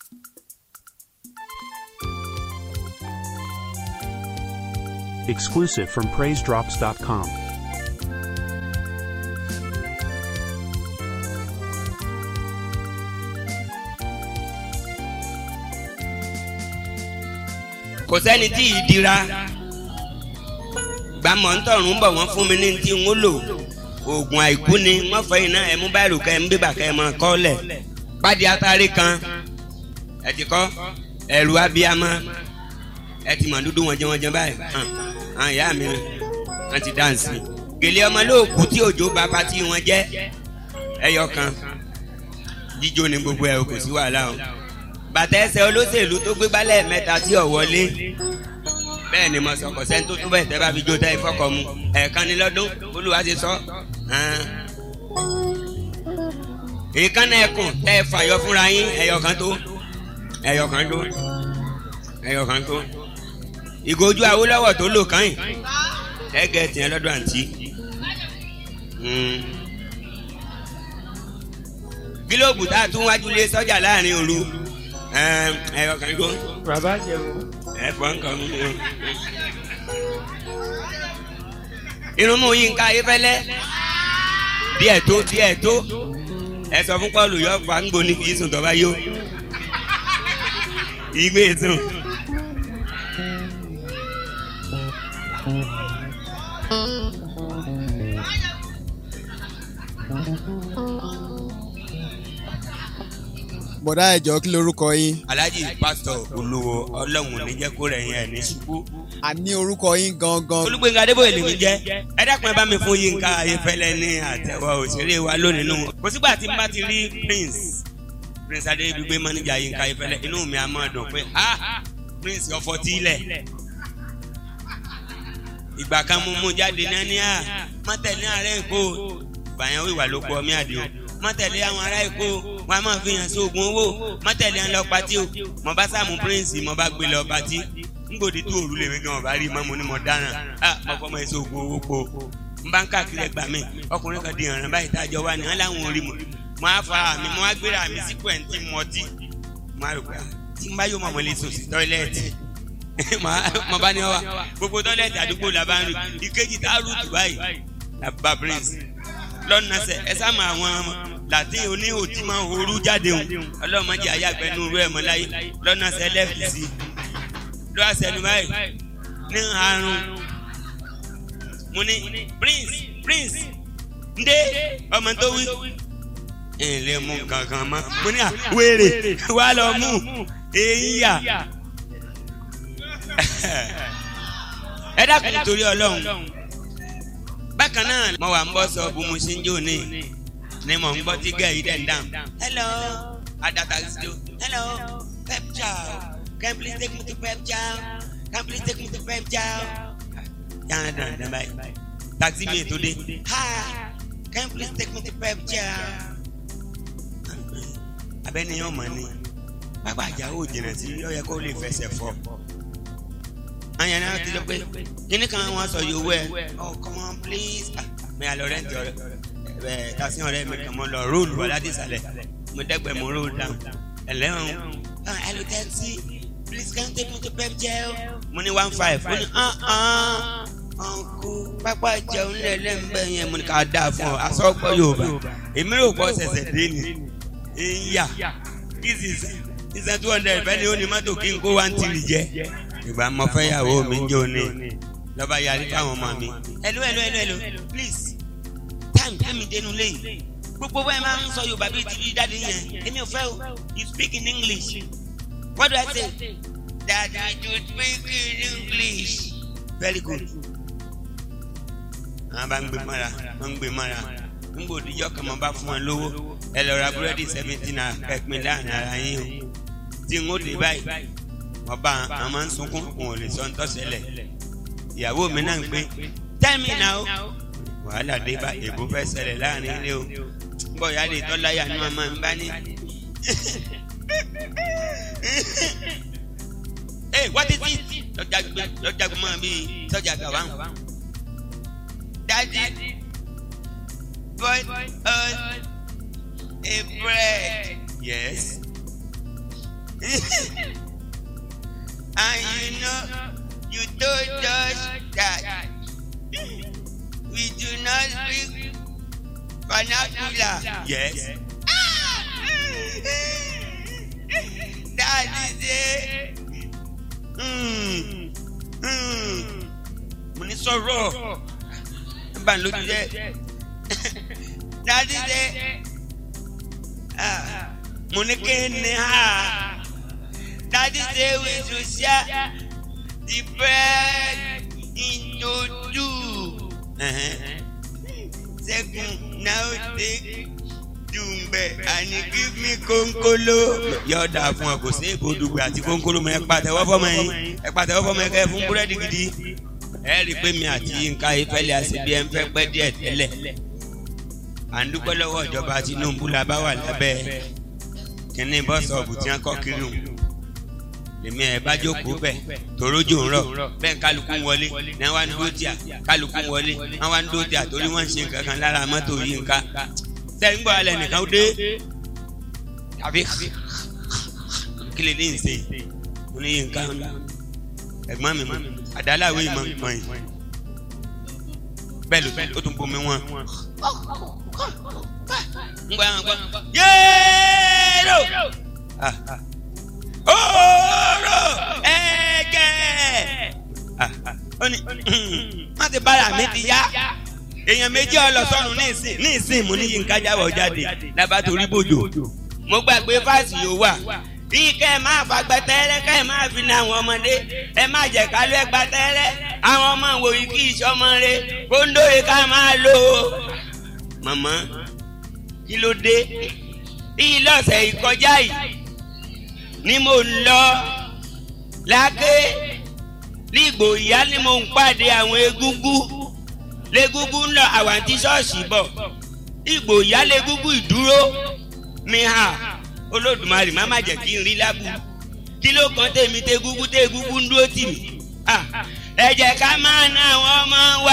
Exclusive from PraiseDrops.com. kò sẹ́ni tí ì dira gbàmọ̀ ń tọ̀run bọ̀ wọ́n fún mi ní ti ń lò oògùn àìkú ni wọ́n fẹ́ iná ẹ̀mú báyìí kẹ́ ẹ̀mú bíbà kẹ́ ẹ̀ mọ́ kọ́lẹ̀ pàdé atari kan ẹ ti kọ́ ẹ̀rù abiyamọ ẹ ti mọ̀ dúdú wọn jẹ́ wọn jẹ́ báyìí hàn hàn ìyá mi hàn ti dáǹsì gèlè ọmọ lóòkù tí òjò bá pati wọn jẹ́ ẹyọ kan jíjó ni gbogbo ẹ̀ kò sí wàhálà o bàtà ẹsẹ̀ olóṣèlú tó gbé gbálẹ̀ mẹ́ta tí ò wọlé bẹ́ẹ̀ ni mo sọ kò sẹ́ni tó tún bẹ́ẹ̀ tẹ́ bá fi jó tẹ́ ìfọ́kọ̀ mu ẹ̀ẹ̀kan ní lọ́dún olúwa ti sọ. ìkànnì ẹkùn tẹ́ ẹ fàyọ fúnra yín ẹ̀yọ̀kan tó ẹ̀yọ̀kan tó ẹ̀yọ̀kan tó ìgòjú awólọ́wọ̀ tó lò kàn yín ẹ̀gẹ̀ tiẹ̀ lọ́dọ̀ àǹtí. gílóòbù tá a tún wájú lé sọ́jà láàrin òru ẹ̀yọ̀kan tó. bàbá jẹun. ẹ̀fọ́ nǹkan mú un. irun mú yín ká ayéfẹ́lẹ́ díẹ̀ tó díẹ̀ tó ẹ sọ fún Pọ́ọ̀lù yọ fàǹgbò ní kìí sùn tọ́ba yó ìgbé sùn. bọ̀dá ẹ̀jọ̀ kí lorúkọ yín. alhaji pásítọ̀ olówó ọlọ́run níjẹ́ kó rẹ̀ yín ẹ̀ ní ṣubú. àní orúkọ yín gangan. olùgbéga adébóyè lèmi jẹ́ ẹ dákun ẹ bá mi fún yínká ayéfẹ́lẹ́ ní àtẹ̀wọ́ òṣèré wa lónìí nù. kò sígbà tí n bá ti rí prince prince adébígbé manager yínká ayéfẹ́lẹ́ inú mi á máa dùn pé ah prince ọ̀fọ̀ tí ilẹ̀. ìgbà kan mo mú jáde náà ní à mọ́tẹ̀lẹ́ ààrẹ èkó bàyàn wíwà ló kọ́ mí àdìo mọ́tẹ̀lé àwọn ará èkó wọn a máa fi hàn sí oògùn owó mọ́tẹ̀lé ń lọ patí o mo bá sàmú prince mo bá gbé lọ patí ngbòdì tó òrùlé mi gan ọba rí i mọ́ mo ní mo dáràn ah mo fọ́ mọ́ ẹ sí oògùn owó po n bá ń káàkiri ẹgbàá mi ọkùnrin kan di ìrànlọ́ báyìí tá a jọ wá ní wọn láwọn orí mo mo á fa mi mo á gbéra mi sí pẹ̀ntì mọ́tì mo á rò pé tí n bá yóò mọ̀ mọ́ lè sùn sí tọ́ílẹ̀tì mo bá ní ọ wa gbogbo tọ́ílẹ̀tì àdúgbò la bá ń rù ìkejì tá a rù tù báyìí bá prince lọ́nà sẹ ẹ sáàmù àwọn làtí oníhò tí máa ń horú jáde hùn ọlọ́mọdé ayágbẹ́nu rẹ̀ mọ́ láyé lọ́nà sẹ lẹ́fì sí lọ́ àṣẹnu báyìí ní àrùn mo ní prince prince ndé ọmọ tó wí ẹ lè mú kankan mọ́ mo ní à wèrè wà lọ mú èyí yà ẹ dákun torí ọlọ́run bákan náà mo wà ń bọ́ sọ bu mo ṣe ń jó ní ni mo ń gbọ́ tí gẹ̀ yìí dẹ̀ ń dáhùn. hello adata still hello pep chow can please take me to pep chow can please take me to pep chow. yàrá dàn dàn báyìí taxi mi ètò dé hi can please take me to pep chow. abẹ́ni yóò mọ̀ ni pápá àjàwò jìnnà sí ó yẹ kó lè fẹsẹ̀ fọ́ àyàn náà ti lọ pé kíní kan wọn sọ yòówó ẹ oh come on please mi àlọ rẹ́ǹtì ọ̀rẹ́ ẹ tàṣí ọ̀rẹ́ mi kàn mọ́ lọ róòlù wà láti ìsàlẹ̀ mo dẹ́gbẹ̀ẹ́ mo róòlù dáhùn ẹlẹ́wọ̀n hello taxi please can you take me to pep jail mo ní one five ó ní ọ̀nkú pápá ìjẹun lẹ́lẹ́mbẹ́ yẹn mo ní ká dáa fún ọ asọ́pọ̀ yorùbá èmi rò pọ̀ ṣẹ̀ṣẹ̀ dé ni ìyá this is ìṣẹ́ two hundred fẹ́ ni ó ní mọ́tò kí n kó one three jẹ ìgbà mọ fẹ́yàwó mi ń jó ní lọ́ba yarí fáwọn ọmọ mi. hello hello hello hello please time tẹ́mi dénú léyìí gbogbo bẹ́ẹ̀ máa ń sọ yorùbá bíi ti dáadé yẹn èmi ò fẹ́ o you speak in english what do i say daddy you speak in english very good. àwọn bá ń gbé mọ́ra wọ́n ń gbé mọ́ra ń gbòdìjọ́ kan mọ́ bá fún wọn lówó ẹ lọ ra búrẹ́dì seventeen naira kẹ́pin láàrin ara yín o tí n ó dé báyìí ọba àwọn máa ń sunkún òun ò lè sọ ń tọ́sẹ̀lẹ̀ ìyàwó mi náà ń pé tell me now wàhálà dé bá èbó fẹ́ ṣẹlẹ̀ láàrin ilé o bọ́ ìyá lè tọ́ láyà ní ọmọ mi bá ní. ẹ wọ́n ti tí lọ́jà gbọ́mọ bíi sọ́jà gàwá daddy bought us a bread yes. and you know you told us that we do not speak vernacular. Yes. that is it. Mm. Mm. mo ní sọ̀rọ̀ ẹ bá ń lójú jẹ́ that is it. Ah, mo ní kí ni ha that is it we should share the bread into two. Second, now take dùngbẹ àní give me kónkóló. yóò dáa fún ọ kò sí èbó dùgbẹ àti kónkóló mọ ẹ pàtẹ́wọ́ fọmọ yín ẹ pàtẹ́wọ́ fọmọ yín kẹ́ ẹ fún búrẹ́dì gidi. ẹ rí i pé mi àti Yínká Ayéfẹ́lẹ́ àṣebí ẹ ń fẹ́ pẹ́ díẹ̀ tẹ́lẹ̀. à ń dúpẹ́ lọ́wọ́ ìjọba Tinubu la bá wà lábẹ́ kínní bọ́sọ̀ọ̀bù tí wọ́n kọ́ kiri hùn lèmi ẹ bá jókòó bẹ torójò ń rọ bẹ́ẹ̀ kálukú ń wọlé ní wọ́n ń dúró tíà kálukú ń wọlé wọ́n wá ń dúró tíà torí wọ́n ń ṣe nǹkan kan lára mọ́tò Yínká sẹ́yìn gbọ́ alẹ́ nìkan dé tàbí kí lè ní ìsè mo ní Yínká ẹ̀gbọ́n mi mọ̀ àdáláwé ìmọ̀ mọ̀ yìí bẹ́ẹ̀ ló ó tún bomi wọn. ń gbọ́ àwọn gbọ́ yéèrò ọ̀rọ̀ ẹ̀jẹ̀ ó ní má ti bára mi ti yá èèyàn méjì ọlọsọrun ní ìsìn ní ìsìn mú ní Yínká jáwọ́ jáde lábàtòrí bòjò mo gbàgbé fásì yóò wà bí kẹ́ ẹ máa fagbẹ́ tẹ́rẹ́ kẹ́ ẹ máa fi ní àwọn ọmọdé ẹ má jẹ́ ká ló ẹgbà tẹ́rẹ́ àwọn ọmọ wòye kí ìṣọmọ rẹ kóńdó yìí ká máa lò ó. màmá kí ló dé ilé ọ̀sẹ̀ ìkọjá yìí ni mo ń lọ láké nígbò ìyá ni mo ń pàdé àwọn egúngún légúngún ń lọ àwọn àti ṣọ́ọ̀ṣì bọ̀ ìgbò ìyá légúngún ìdúró mi hà olódùmarè má má jẹ́ kí n rí lábù kí ló kan tèmi tégúngún tégúngún ń dúró tì mí ẹ jẹ́ ká máa ná àwọn ọmọ wa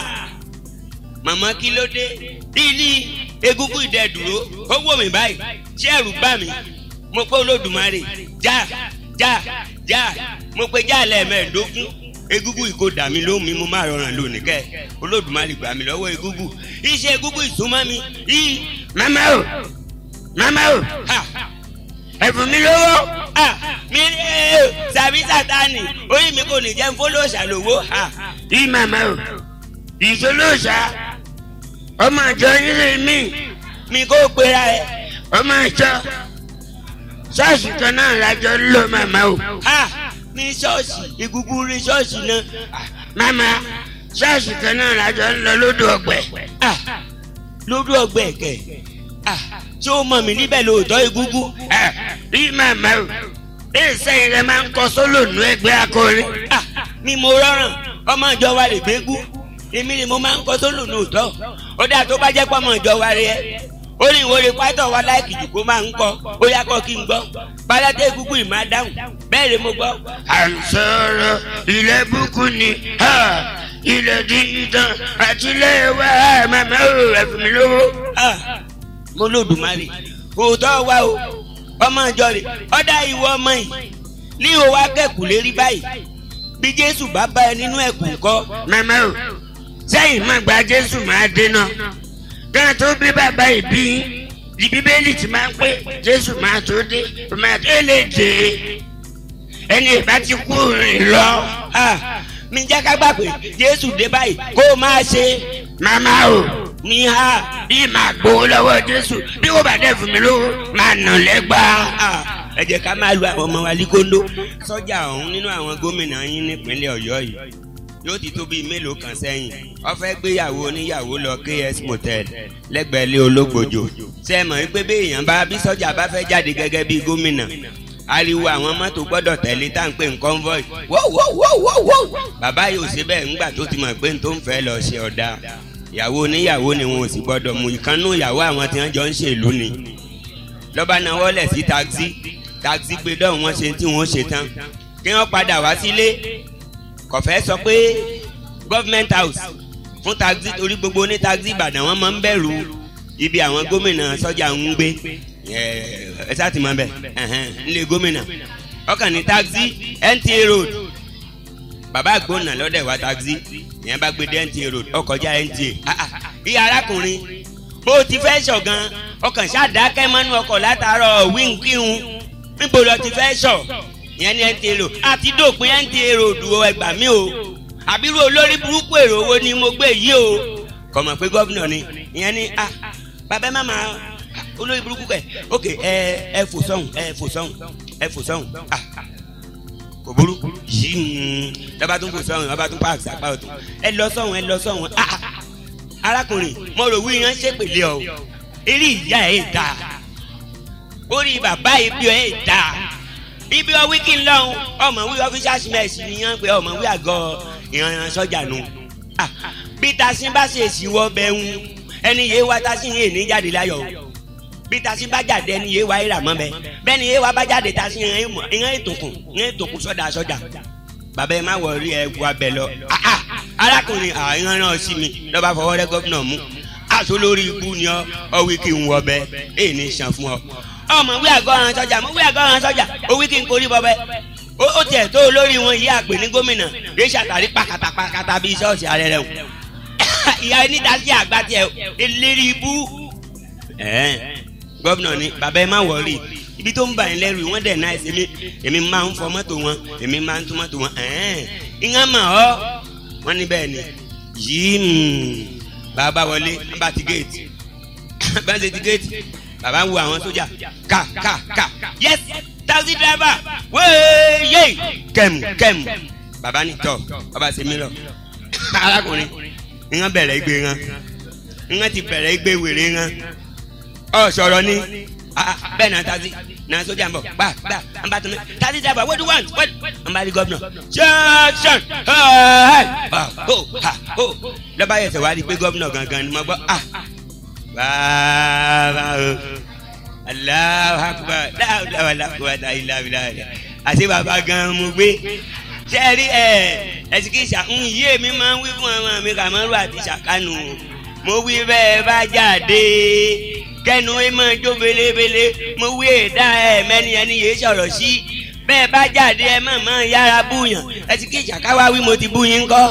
màmá kí ló dé ilé egúngún ìdẹ́dúró ó wò mí báyìí ṣé ẹ̀rù bá mi mo pé olódùmarè já já já mo pe já lẹ́ẹ̀mẹ́ẹ̀ẹ́dógún egúngún ìkó dà mí lóhùn mi mo máa rọrùn lónìí kẹ olódùmarè gbà mí lọ́wọ́ egúngún iṣẹ́ egúngún ìsúnmọ́ mi yìí. mama o mama o ẹ̀fún mi lówó mi sàbí sátani orí mi kò ní jẹ́ fọlọ́ọ̀ṣà lówó. yí mama o ìfọlọ́ọ̀ṣà ọmọ àjọ nílé mi mi kò pera ẹ. ọmọ àjọ ṣọ́ọ̀ṣì kan náà lájọ ń lò mama o. ní ṣọ́ọ̀ṣì egungun rí ṣọ́ọ̀ṣì náà. mama ṣọ́ọ̀ṣì kan náà lájọ ń lọ lódò ọgbẹ. lódò ọgbẹ kẹ ṣé o mọ̀ mí níbẹ̀ lóòótọ́ egungun. rí mama o bẹ́ẹ̀ sẹ́yìn rẹ máa ń kọ sólò nù ẹgbẹ́ akọrin. mi mo rọrùn ọmọ ìjọ wa lè gbégún èmi ni mo máa ń kọ sólò lóòótọ́ ó dáa tó bá jẹ́ pọ́mọ ìjọ wa rẹ orí ìwòrè pátọ̀ wa láìkì jù kó máa ń kọ ó yá kọ́ kí n gbọ́ balátẹ́ egungun ìmá dáhùn bẹ́ẹ̀ ni mo gbọ́. à ń sọ̀rọ̀ ilẹ̀ búkú ni ilẹ̀ dídán àti ilé wa màmá ò ẹ̀fún mi lówó. mo lòdùmarè òótọ́ wa o ọmọ ìjọ rẹ̀ ọ̀dà ìwọ ọmọ yìí ní o wá kẹ́kù lérí báyìí bí jésù bá bá ẹ nínú ẹ̀kú kọ́. màmá o sẹ́yìn má gba jésù máa dènà gan tó bí bàbá ìbí di bíbélì ti máa ń pé jésù máa tó dé máa tó lè dé ẹni ìbá ti kú rìn lọ. mi jẹ́ ká gbà pé jésù dé báyìí kó o máa ṣe. màmá o ní ha bí màá gbowó lọ́wọ́ jésù bí wọ́n bá dẹ̀ fún mi lówó máa nà lẹ́gbàá. ẹ jẹ́ ká máa lu àwọn ọmọ wa líkóńdó. sọ́jà ọ̀hún nínú àwọn gómìnà yín nípínlẹ̀ ọ̀yọ́ yìí yóò ti tó bíi mélòó kan sẹ́yìn ó fẹ́ gbéyàwó oníyàwó lọ ks motel lẹ́gbẹ̀ẹ́ ilé ológbòjò ṣé ẹ mọ̀ wípé bí èèyàn bá bí sọ́jà bá fẹ́ jáde gẹ́gẹ́ bíi gómìnà ariwo àwọn mọ́tò gbọ́dọ̀ tẹ̀lé tá à ń pè ní convoy wọ́wọ́wọ́wọ́wọ́ bàbá yóò ṣe bẹ́ẹ̀ ńgbà tó ti mọ̀ pé n tó ń fẹ́ lọ ṣe ọ̀dà ìyàwó oníyàwó ni wọn ò sì gbọ́dọ̀ mú ìkànnú ìyàwó àwọn tí wọ́n jọ ń ṣèlú ni lọ́ba náà wọ́lẹ̀ sí taxi taxi gbé dọ́hùn wọn ṣe tí wọ́n ṣe tán kí wọ́n padà wá sílé kò fẹ́ sọ pé government house fún taxi torí gbogbo ní taxi ìbàdàn wọn máa ń bẹ̀rù ibi àwọn gómìnà sọ́jà ń gbé ẹ sá ti mọ bẹ nílé gómìnà ọkàn ní taxi NTA road bàbá àgbọ̀nà lọ́dẹ̀ wá taxi ìyẹn bá gbé dé NTA road ọkọjá NTA Ah, ah, ìyá arákùnrin bó o ti fẹ́ sọ̀ gan ọkàn ṣàdákẹ́ mọ́nú ọkọ̀ látàárọ̀ wíńkíhun níbo lọ ti fẹ́ sọ̀ ìyẹn ní NTA road àti dópin NTA road o ẹgbà mí o àbírú olórí burúkú èrò owó ni mo gbé yìí o kò mọ̀ pé gómìnà ni ìyẹn ní ah bàbá má máa olórí burúkú kẹ ok ẹ ẹ fò sọ́hùn ẹ fò sọ́hùn ẹ fò sọ́hùn ah ah kò burú yìí lọ́ba tún fò sọ́hùn lọ́ba tún páàkì sápá ọ̀tún ẹ lọ sọ́hùn ẹ lọ sọ́hùn ah ah arákùnrin mo rò wí yan ṣépèlé ọ eré ìyá ẹ dà orí bàbá ibi ẹ dà ibi ọ wíkì ńlọrun ọmọ wí official mess nìyẹn pé ọmọ wí àgọ ìran sọjà nù Ah, bí tasin bá ṣe èsì wọ bẹ́ẹ̀ ń ẹni yé wa tasin yé ní jáde láyọ̀ o bí tasin bá jáde ẹni yé wa ìrà mọ́ bẹ́ẹ̀ bẹ́ẹ̀ ni yé wa bá jáde tasin ìran ìmọ̀ ìran ètòkùn ìran ètòkùn sọ́dà sọ́jà bàbá ẹ má wọrí ẹ wà bẹ́ẹ̀ lọ Ah, ah, arákùnrin àìran náà sí mi lọ́ba fọwọ́ rẹ gómìnà mú aṣọ lórí ikú ni ọ ọ wí kí n wọ bẹ èyí ní sàn fún ọ ọmọ wí àgọ́ ọ̀ràn sọ́jà mo wí àgọ́ ọ̀ràn sọ́jà ó wí kí n korí bọ́ bẹ́ẹ̀ ó ó tiẹ̀ tó olórí wọn yìí àpè ní gómìnà rèé ṣàtàrí pàkàtà pàkàtà bíi ṣọ́ọ̀ṣì ààrẹ rẹ̀ wò ìyá ẹni dasí àgbà tiẹ̀ eléré ibú. gómìnà ni bàbá ẹ má wọrí ibi tó ń bà yín lẹ́rù wọ́n dẹ̀ náà ẹ̀sìn mi èmi máa ń fọ mọ́tò wọn èmi máa ń tún mọ́tò wọn ìyẹn mà ọ́ wọ́n ní bẹ́ẹ̀ ni yìí bàbá wọlé bá ti géètì bá ń ṣe ti géètì bàbá ń wo àwọn sójà ká ká ká yes taxi driver wéyé kẹm kẹm bàbá ní tọ bàbá ṣe mí lọ arákùnrin ìyẹn bẹ̀rẹ̀ igbe ńan ìyẹn ti bẹ̀rẹ̀ igbe wèrè ńan ọ sọ̀rọ̀ ni ah, bẹ́ẹ̀ náà taxi náà sójà ń bọ̀ gbà gbà ń bá tún mi taxi driver what do you want what ń bá rí gómìnà ṣẹ́ṣẹ́n lọ́ba yẹsẹ̀ wá rí i pé gómìnà gangan ni mo gbọ́ ah bàbá o aláwọ akpa láwùláwà láwùláwà ìlàwìlà àti bàbá gan mo gbé sẹ́ẹ̀rí ẹ̀ ẹ̀sìkìsà ń yé mi máa ń wí fún ọmọ mi kàmọ́rù àti sàkánù mo wí bẹ́ẹ̀ bá jáde kẹnu ẹ máa jó belebele mo wí èdá ẹ mẹ́ni ẹni yéé sọ̀rọ̀ sí bẹ́ẹ̀ bá jáde ẹ má máa yára búyàn ẹ̀sìkìsà káwá wí mo ti bú yín kọ́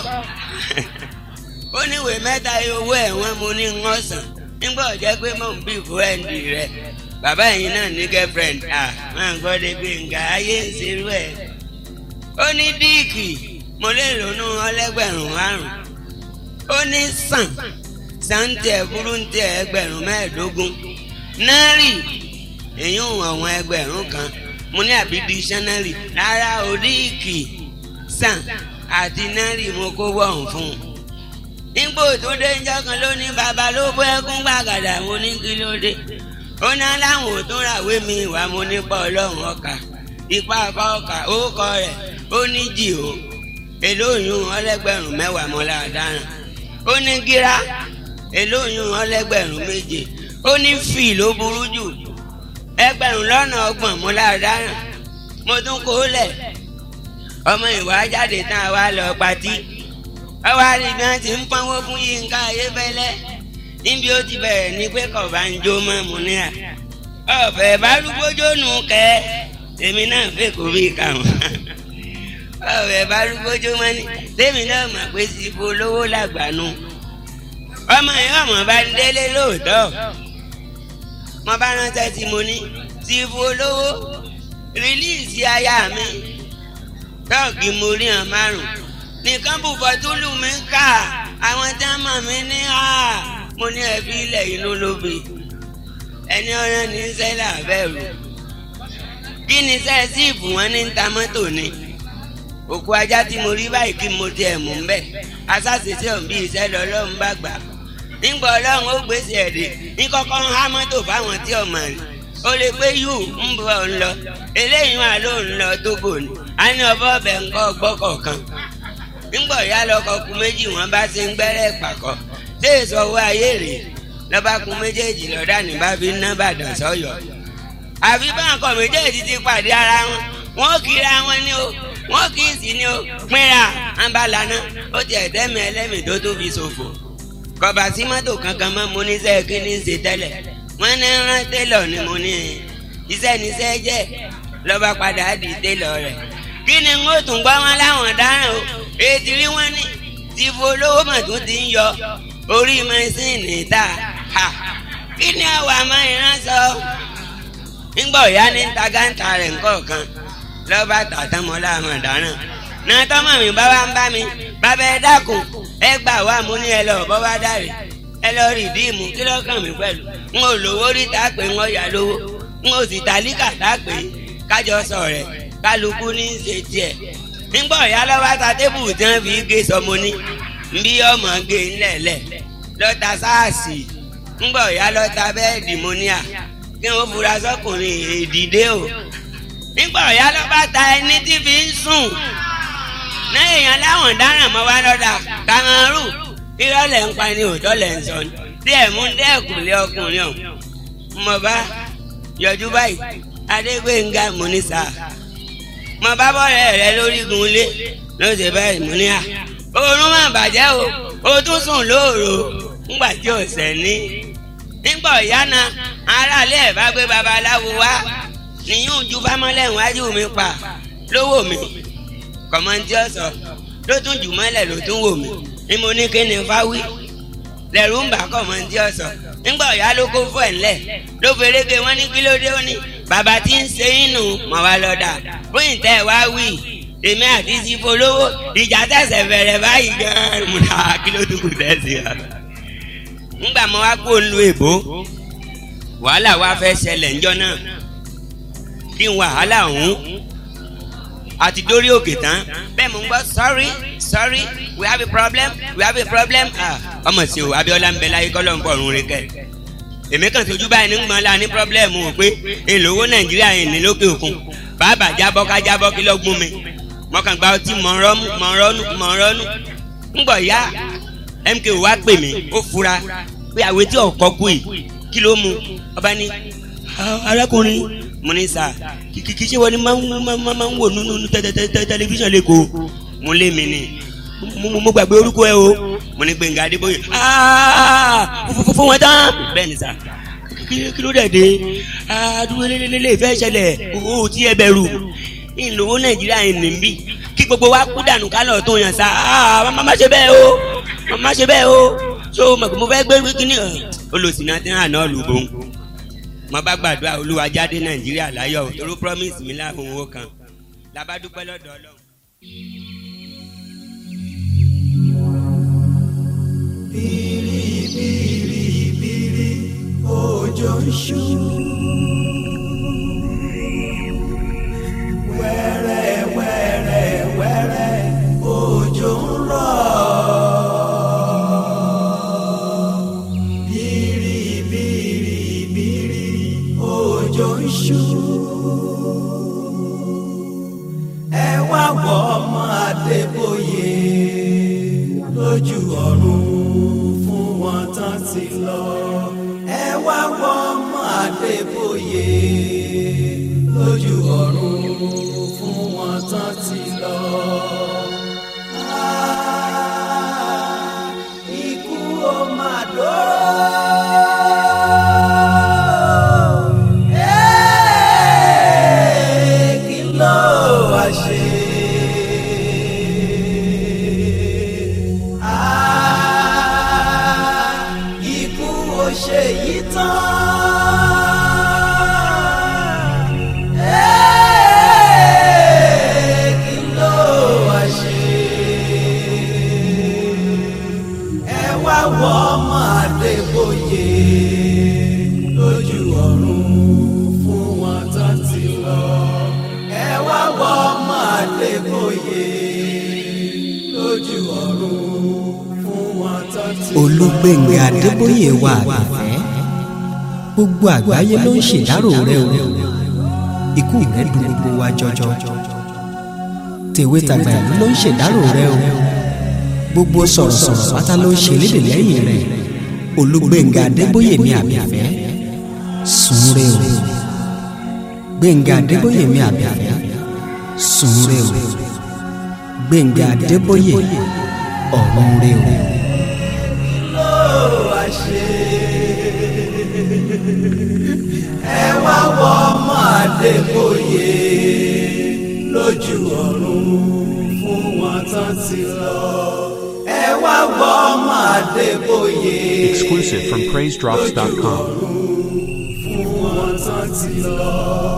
ó níwèé mẹ́ta owó ẹ̀wọ̀n mo ní ń ọ̀sán nígbà ọ̀jẹ́ pé mò ń bí fúrẹ́ǹdì rẹ̀ bàbá yìí náà ní girlfriend ah máa ń gbọ́ débi nǹkan ayé ń serú ẹ̀. ó ní díìkì mo lè lónú ọlẹ́gbẹ̀rún márùn. ó ní sàn sàǹtì ẹ̀kúrú ń tẹ ẹgbẹ̀rún mẹ́ẹ̀ẹ́dógún. náírì èyí ò àwọn ẹgbẹ̀rún kan mo ní àbí dictionary rárá o díìkì sàn àti náírì mo kó wọ̀hún fún un. nígbò tó dé ń jọ́ kan ló ní bàbá ló bọ́ ẹkún gbàgàdà mo ní kí ló dé ó ná láwọn ò tún ràwé mi ìwà mo nípa ọlọ́run ọkà ipa apá ọkà orúkọ rẹ̀ ó ní jì ó èlóyún ọlẹ́gbẹ̀rún mẹ́wàá mọ́lá dáná ó ní gíra èlóyún ọlẹ́gbẹ̀rún méje ó ní fì ló burú jù ẹgbẹ̀rún lọ́nà ọgbọ̀n mọ́lá dáná mo tún kó lẹ̀ ọmọ ìwà jáde tán a wá lọ patí ọwọ́ àrígbọ́n ti ń pọ́nwó fún yínká ayébẹ́lẹ́ níbi ó ti bẹ̀rẹ̀ ní pé kọ̀ọ̀bá ń jó mọ́ mu ní à. ọ̀fẹ́ bá rúgbójó nù kẹ́ èmi náà fẹ́ kó bí káwọn. ọ̀fẹ́ bá rúgbójó mọ́ ní tèmi náà mọ̀ pé síbo olówó làgbànú. ọmọ yìí ọmọ bá ń délé lóòótọ́. mo bá ránṣẹ́ tí mo ní síbo olówó rìlíìsì aya mi. tọ́ọ̀gì mo rí hàn márùn-ún. nìkan bùfọ̀ túlù mi ká àwọn tí wọ́n mọ̀ mí ní à mo ní ẹbí ilẹ̀ inú lóbi ẹni ọ̀rẹ́ ní sẹ́lẹ̀ àbẹ̀rù kí ni sẹ́ẹ̀sìfù wọn ní ta mọ́tò ni òkú ajá tí mo rí báyìí kí mo tiẹ̀ mú bẹ́ẹ̀ asáṣiṣẹ́ òun bí iṣẹ́ lọ́lọ́run bá gbà nígbà ọlọ́run ó gbèsè ẹ̀dẹ̀ ní kọ́kọ́ ń há mọ́tò fáwọn tí ọmọ rẹ̀ ó lè pé yù ń bọ̀ ń lọ eléyìí wà ló ń lọ tógò ni a ní ọbọ̀ ọbẹ̀ ńkọ́ gbọ́kọ̀ọ̀kan nígbà ìyá lọkọ̀ kú méjì wọn bá ṣe ń gbẹ́rẹ́ pàkọ́ ṣé èso owó ayé rè lọ́ba kun méjèèjì lọ́dà ní bá fi ná bàdàn sọ́yọ́ àfi báńkọ̀ méjèèjì ti pàdé ara wọn wọn kíra wọn ní o wọn kì í sí ní o pínra àǹbalànà ó ti ẹ̀dẹ́mi ẹlẹ́mì tó tó fi ṣòfò kọba sí mọ́tò kankan mọ́ mo ní sẹ́ẹ̀ kí ní í ṣe tẹ́lẹ̀ wọ́n ní rán télọ̀ ni mo ní iṣẹ́ níṣẹ́ jẹ́ lọ́ba padà di télọ̀ rẹ̀ kí ni n ó tún gbọ́ wọn láwọn dáràn o ètí rí wọn ní ti folówó mọ̀ tó ti ń yọ orí mẹ́sìnì ta ha kí ni àwọn àmọ́ ìran sọ ńgbọ̀ ìyá ní tagańtà rẹ̀ ńkọ̀ọ̀kan lọ́ba tàtàmọ́lá àwọn dáràn náà tọ́mọ̀ mi bá wá ń bá mi bàbá ẹ dákun ẹ gbà wá mú ní ẹ lọ bọ́ bá dàrí ẹ lọ rí díìmù kí ló kàn mí pẹ̀lú n ò lówó rí tá a pè ń ọ̀yà lówó n ò sì tàlíkà tá a pè kájọ sọ rẹ̀ kálukú ní í ṣe tiẹ̀ nígbà ọ̀yá lọ́wọ́ ta tébù tí wọ́n fi gé sọmọ ní nbí ọmọ gé ńlẹ̀lẹ̀ lọ́ta sáàsì nígbà ọ̀yá lọ́ta bẹ́ẹ̀dì mọ́níà kí wọ́n fura sọkùnrin èdìdé o nígbà ọ̀yá lọ́ba ta ẹni tí fi ń sùn náà èèyàn láwọn dáràn mọ́ wá lọ́dà kàmárù irọ́ lẹ̀ ń pa ni òótọ́ lẹ̀ ń sọ ni díẹ̀ mú dẹ́kun lé ọkùnrin ọ̀hún mo bá yọjú báyìí adégbénga múnísà mo bá bọ́ọ̀rẹ́ rẹ lórígun ilé ló ṣe báyìí mú ní à oorun má bàjẹ́ o o tún sùn lóòrò ńgbà tí ò sẹ́ ní. nígbà ọ̀yá na aráalé ẹ̀ bá gbé babaláwo wá níyún ju fámọ́lẹ̀ wájú mi pa lówó mi kọ̀mọ́ntì ọ̀sọ̀ ló tún jù mọ́lẹ̀ ló tún wò mí ni mo ní kí ni fáwí lẹ́rù ń bà kọ̀mọ́ntì ọ̀sọ̀ nígbà ọ̀yá ló kó fún ẹ̀ ńlẹ̀ ló ferege wọn ní kí ló dé ó ní bàbá tí ń ṣe inú mọ̀ wá lọ́dà fún ìtẹ́ wá wí èmi àti sífo lówó ìjà tẹ̀sẹ̀ bẹ̀rẹ̀ báyìí gan-an mo dà kí ló tún kù tẹ̀sí wa. ńgbà mo wá kó lu èbó wàhálà wa fẹ́ ṣẹlẹ̀ ńjọ́ náà kí n wàhálà ọ̀hún àti dórí òkè tán bẹ́ẹ̀ mo ń gbọ́ sorry sorry we have a problem we have a problem ọmọ sí o Abíọ́lá ń bẹ láyé kọ́ ló ń fọ̀run rẹ kẹ́ èmi kàn tójú báyìí ní gbọ́n la ní pírọ́blẹ́mù wò pé èlòwó nàìjíríà yìí ní lókè òkun bàbá jábọ́ ká jábọ́ kí ló gún mi mọ̀kàn gba ọtí mọ̀ọ́rọ́nù mọ̀ọ́rọ́nù mọ̀ọ́rọ́nù ńgbọ̀ ya MK wá pè mí ó fura pé àwé tí ọ̀kọ́ kú yìí kí ló mu ọba ní arákùnrin mo ní sà kìkì ṣé wọ́n ní máa ń wò nínú tẹlifíṣàn lẹ́kọ̀ọ́ mo lé mi ni mo gbàgbé orúkọ ẹ o mo ní Gbẹ̀ngà Adébóyè fún wọn tán bẹ́ẹ̀ ni sà kí ló dẹ̀ dé àdúgbò lélẹ́lẹ́lẹ́ ìfẹ́ ṣẹlẹ̀ o tí ẹ bẹ̀rù ìlówó nàìjíríà yìí nìbí kí gbogbo wa kú dànù kálọ̀ tó yàn sá má ṣe bẹ́ẹ̀ o má ṣe bẹ́ẹ̀ o so mo fẹ́ gbé kíní olùsìnà tí hàn náà lù bó ń mo bá gbàdúrà olúwa jáde nàìjíríà láyọ̀ toró promise mi láàbùn owó kan labádúpẹ́ lọ́dọ̀ ọlọ́run. bìrìbìrìbìrì òjò ń ṣú. wẹ́rẹ́ wẹ́rẹ́ wẹ́rẹ́ òjò ń rọ̀. bìrìbìrìbìrì òjò ń ṣú. ẹ wá wọ ọmọ Adébóyè lójú ọ̀run fún wọn tán ti lọ. ẹ wá wọ ọmọ Adébóyè lójú ọ̀run fún wọn tán ti lọ. Ah, ikú ó máa dóró. Eh, kí ló wá ṣe? Ah, ikú ó ṣe yìí tán. Eh, kí ló wá ṣe? ẹ wá wọ ọmọ Adébóyè lójú ọ̀run fún wọn tán ti lọ. ẹ wá wọ ọmọ Adébóyè lójú ọ̀run fún wọn tán ti lọ. Olúgbénga Adébóyè wa àbẹ̀fẹ́ gbogbo àgbáyé ló ń ṣèdárò rẹ o ikú rẹ dùn gbogbo wa jọjọ tèwe tàgbà ìlú ló ń ṣèdárò rẹ o gbogbo sọ̀rọ̀sọ̀rọ̀ pátá ló ń ṣèlédè lẹ́yìn rẹ Olúgbénga Adébóyè mi àbẹ̀fẹ́ sùn re o Gbénga Adébóyè mi àbẹ̀fẹ́ sùn re o Gbénga Adébóyè ọ̀run re o. ló wá ṣe. Adébóyè lójú ọ̀run fún wọn tán ti lọ. ẹ wá gbọ́ ọmọ Adébóyè Exclusive from PraiseDrops.com. fún wọn tán ti lọ.